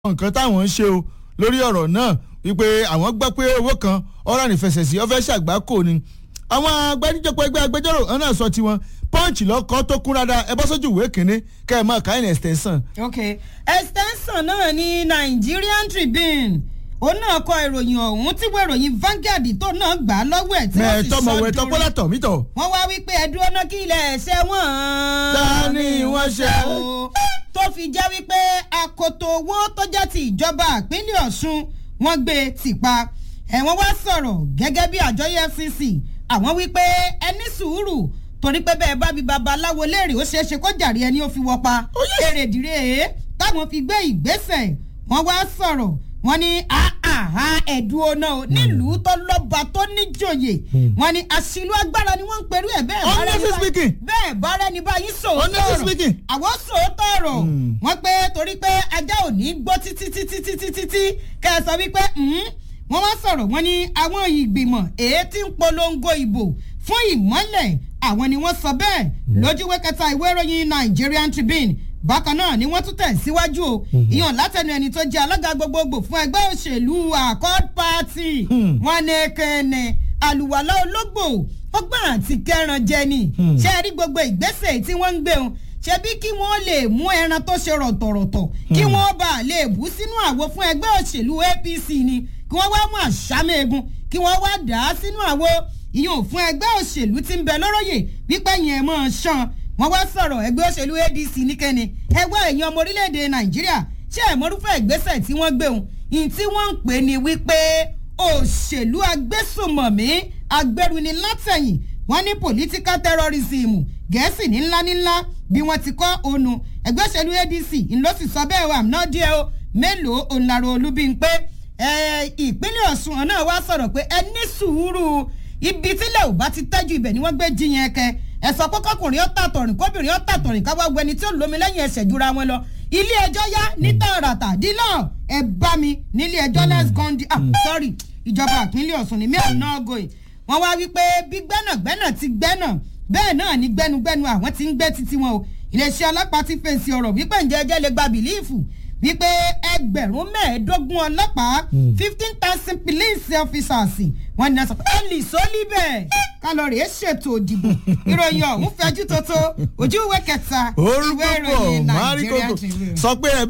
nǹkan táwọn ń ṣe o lórí ọ̀rọ̀ náà wípé àwọn gbọ́ pé owó kan ọ̀rọ̀ ànífẹsẹ̀sì ọ̀fẹ́ ṣàgbákò ni àwọn agbẹnijọpọ̀ ẹgbẹ́ agbẹjọ́rò ọ̀hún náà sọ tiwọn pọ́ǹchì lọ́kọ́ tó kún rárá ẹ bọ́ sójú ìwé kínní kẹ́ ẹ máa káyìn extension. ok extension náà ní Nigerian Tribune òun náà kọ ìròyìn ọ̀hún tí wọ́n ìròyìn Vanguard tó náà gbà á lọ́wọ́ ẹ̀ tí wọ́n sì mẹ́ẹ̀tọ́ mọ̀wé sọ tọ́ bọ́lá tọ̀ mítọ̀. wọ́n wá wípé ẹ̀dúró náà kí ilẹ̀ ẹ̀ṣẹ̀ wọ́n. Ta ni wọ́n ṣe? tó fi jẹ́ wípé akoto owó tó jẹ́ ti ìjọba ìpínlẹ̀ Ọ̀ṣun wọ́n gbé e tìpa ẹ̀wọ̀n wá sọ̀rọ̀ gẹ́gẹ́ bí àjọ EFCC àwọn wípé ẹ ní sùúrù torí pé bẹ́ẹ̀ bá bí babaláwo léèrè ó ṣeé ṣe kó jàre ẹni ó fi wọ́pa èrèdìrè èé táwọn fi gbé ìgbésẹ̀ wọ́n wá sọ̀rọ̀ wọ́n ní àhà ẹ̀dùn ọ̀nà o nílùú tó lọ́ba tó níjòyè wọ́n ní àṣìlú agbára ni wọ́n ń perú ẹ̀ bẹ́ẹ̀ bá rẹ́ni Honestly bá- speaking. bẹ́ẹ̀ bá rẹ́ni báyìí sòótọ́ Honestly ọ̀rọ̀ speaking. àwọn sòótọ́ ọ̀rọ̀ wọ́n pé torí pé ajá ò ní gbọ́ títí títí títí títí kẹ́ ẹ sọ wípé "Hmm." wọ́n wá sọ̀rọ̀ wọ́n ní àwọn ìgbìmọ̀ èyí tí ń polongo ìbò fún ìmọ́lẹ̀ àwọn ni wọ́n sọ bẹ́ẹ̀ lójúwé kẹta ìwé ìròyìn Nigerian Tribune bákan náà ni wọ́n tún tẹ̀ síwájú o ìyàn látẹnu ẹni tó jẹ́ alága gbogbogbò fún ẹgbẹ́ òṣèlú Accord Party wọ́n ní kẹ́ẹ̀nẹ̀ àlùwàlá ológbò ọgbọ́n àti kẹran jẹ ni ṣé ẹ rí gbogbo ìgbésẹ̀ tí wọ́n ń gbé wọn ṣebí kí wọ́n lè mú ẹran tó ṣe rọ̀tọ̀rọ̀tọ̀ kí wọ́n bá lè bú sínú àwo fún ẹgbẹ́ òṣèlú APC ni kí wọ́n wá mú àṣàmẹ́gun kí wọ́n wá dà á sínú àwo ìyẹn fún ẹgbẹ́ òṣèlú tí ń bẹ lóróyè wípé yẹn mọ̀ ọ́n ṣan wọ́n wá sọ̀rọ̀ ẹgbẹ́ òṣèlú ADC níkẹ́ni ẹgbẹ́ èèyàn ọmọ orílẹ̀-èdè Nàìjíríà ṣé ẹ̀mọ́rúfẹ́ ìgbésẹ̀ tí wọ́n gbé òun ìyìn tí wọ́n ń pè ní wípé òṣèlú agbésùmọ̀mí agbẹruni látẹ̀yìn wọ́n ní political terrorism gẹ̀ẹ́sì ní ńlá ní ńlá bí wọ́n ti kọ́ ònu ẹgbẹ́ òṣèlú ADC ńlọ sì sọ bẹ́ẹ̀ wà náà díẹ̀ o mélòó òǹlàrò olúbíńpé ìpínlẹ̀ Ọ̀ṣun náà wá sọ̀rọ̀ pé ẹ ní sùúrù ibi tílẹ̀ ò bá ti tẹ́jú ibẹ̀ ni wọ́n gbé jiyàn kẹ ẹ̀sọ́ kọ́kọ́kùnrin ó tàtọ̀rìn kóbìnrin ó tàtọ̀rìn káwá gbẹni tí ó lómi lẹ́yìn ẹsẹ̀ jura wọn lọ ilé ẹjọ́ yá ní tààràtà dílọ̀ ẹ bá mi nílé ẹjọ́ let's go di ah sorry ìjọba ìpínlẹ̀ Ọ̀ṣun ni mi ò ná ọgọ́ yìí wọ́n wá wípé bí gbẹ́nàgbẹ́nà ti gbẹ́nà bẹ́ẹ̀ náà ni gbẹ́nugbẹ́nu àwọn ti ń gbé títí wọn o iléeṣẹ́ ọlọ́pàá ti fèsì ọ̀rọ̀ wípé ǹjẹ́ ẹjẹ́ lè gba bìlíìfù wípé ẹgbẹ̀rún mẹ́ẹ̀ẹ́dógún ọlọ́pàá fifteen thousand police officers wọ́n ní sọ pé ẹ lè sọ níbẹ̀ kálọ̀rì ẹ̀ ṣètò òdìbò ìròyìn ọ̀hún fẹjú tótó ojú ìwé kẹta ìwé orúkọ ìròyìn pọ̀ márí Nigerian kókò Tribune. sọ pé ẹ